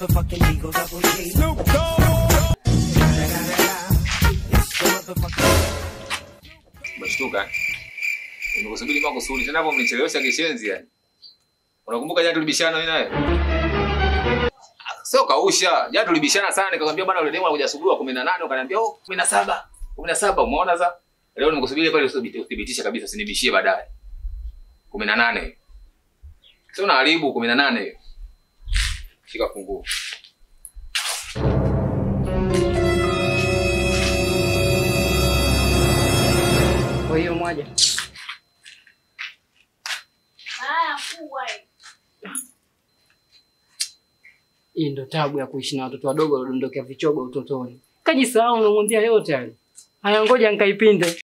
motherfucking Eagle Double G. Snoop Dogg. It's the motherfucking. Umeshtuka? Nimekusubiri makusudi tena hapo mnichelewesha kishenzi yani. Unakumbuka jana tulibishana mimi naye? Sio kausha. Jana tulibishana sana nikamwambia bwana yule demo anakuja asubuhi wa 18 ukaniambia oh 17. 17 umeona sasa? Leo nimekusubiri pale uthibitisha kabisa usinibishie baadaye. 18. Sio unaharibu 18. Shika funguo. Kwa hiyo moja. Haya, kubwa hii. Hii ndo tabu ya kuishi na watoto wadogo waliodondokea vichogo utotoni. Kajisahau umemwambia yote hayo. Haya ngoja nikaipinde.